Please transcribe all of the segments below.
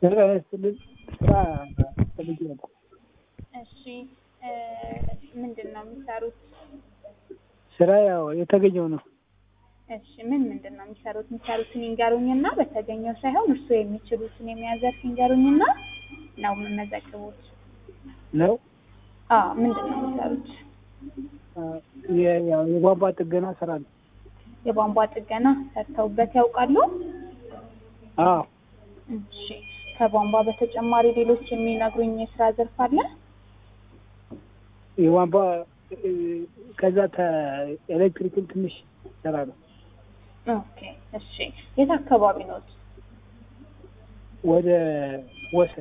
ስራ ያስጥልን ስራ ፈልጌ ነበር። እሺ እ ምንድን ነው የሚሰሩት? ስራ ያው የተገኘው ነው። እሺ ምን ምንድን ነው የሚሰሩት? የሚሰሩትን ይንገሩኝና በተገኘው ሳይሆን እርስዎ የሚችሉትን የሙያ ዘርፍ ይንገሩኝና ነው የምመዘግቡት። ነው አዎ ምንድን ነው የሚሰሩት? የ- ያው የቧንቧ ጥገና ስራ ነው። የቧንቧ ጥገና ሰርተውበት ያውቃሉ? አዎ እሺ ከቧንቧ በተጨማሪ ሌሎች የሚነግሩኝ የስራ ዘርፍ አለ? የቧንቧ እ፣ ከዛ ኤሌክትሪክን ትንሽ ስራ ነው። ኦኬ እሺ የት አካባቢ ኖት? ወደ ወሰን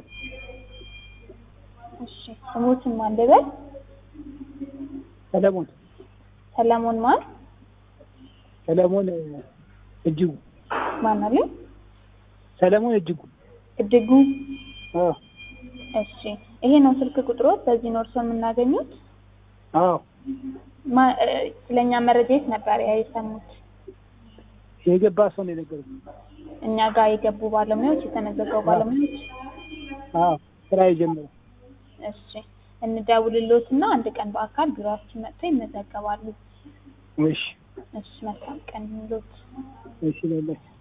እሺ ስሞትን ማን ልበል? ሰለሞን ሰለሞን ማን ሰለሞን እጅጉ ማን አለ? ሰለሞን እጅጉ እድጉ አዎ እሺ ይሄ ነው ስልክ ቁጥሮት? በዚህ ነው እርስዎን የምናገኙት? አዎ ማ- እ፣ ስለኛ መረጃ የት ነበር ያ የሰሙት? የገባ ሰው ነው የነገረኝ። እኛ ጋር የገቡ ባለሙያዎች የተመዘገቡ ባለሙያዎች አዎ ስራ የጀመረው እሺ እንደውልሎትና አንድ ቀን በአካል ቢሮአችን መጥተው ይመዘገባሉ። እሺ እሺ መልካም ቀን ይሁንልዎት። እሺ በላይ